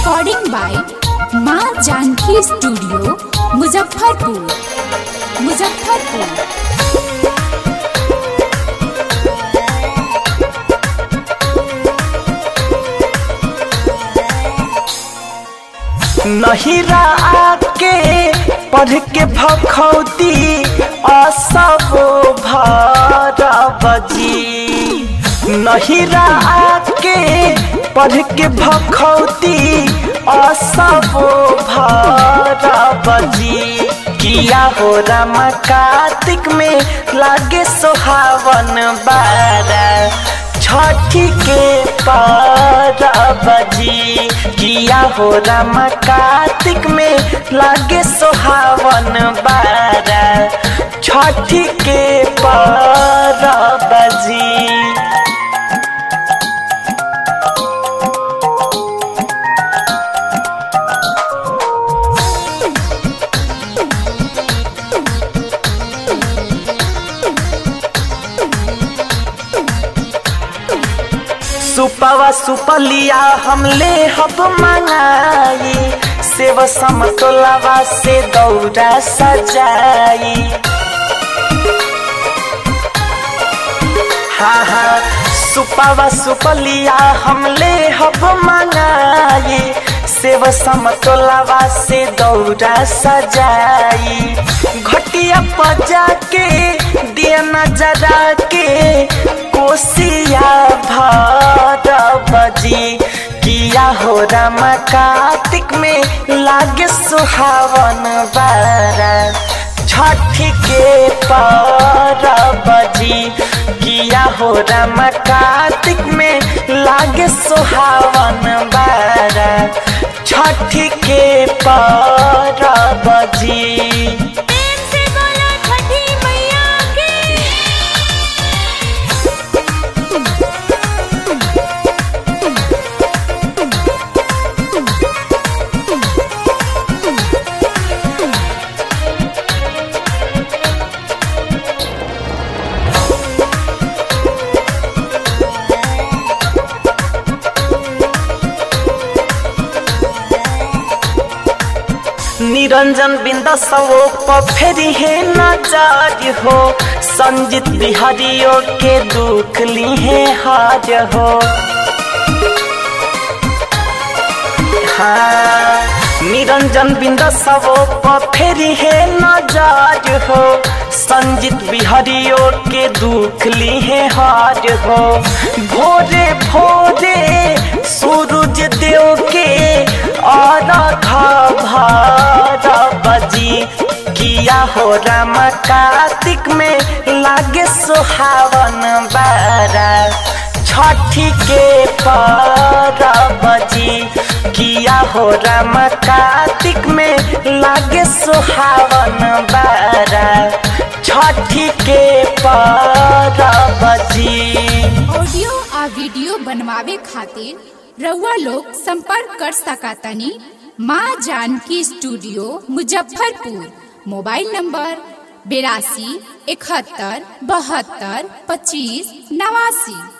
recording by माँ Janaki studio Muzaffarpur Muzaffarpur नहिरा आके पढ़ के भखौती असबो भरबजी नहिरा आके पढ़ के भखौती असबो भरबजी किया हो रामा कार्तिक में लागे सोहावन बारा छठी के बजी किया हो रामा कार्तिक में लागे सोहावन बारा छठी के बजी सुपवा सुपलिया हमले हब मंगाई सेव समतोलावा से दौरा सजाई हाँ हाँ सुपवा सुपलिया हमले हब मंगाई सेव समतोलावा से दौरा सजाई घटिया पजा के दिया नजरा के कोसिया भरबजी किया हो रामा कार्तिक में लागे सुहावन बारा छठी के परबजी किया हो रामा कार्तिक में लागे सुहावन बारा छठी के परबजी प्रेम से बोलो छठी मैया की निरंजन बिंद सवो फेरी है नजर हो संजित बिहारियों के दुख ली है हार हो हाँ निरंजन बिंद सवो फेरी है नजर हो संजित बिहारियों के दुख ली है हार हो भोरे भोरे सूरज देव के और बजी किया हो रामा कार्तिक में लागे सुहावन बारा छठी के बजी किया हो रामा कार्तिक में लागे सुहावन बारा छठी के बजी ऑडियो आ वीडियो बनवावे खातिर रउआ लोग संपर्क कर सकातनी माँ Janaki studio Muzaffarpur mobile number बेरासी इकहत्तर बहत्तर पच्चीस नवासी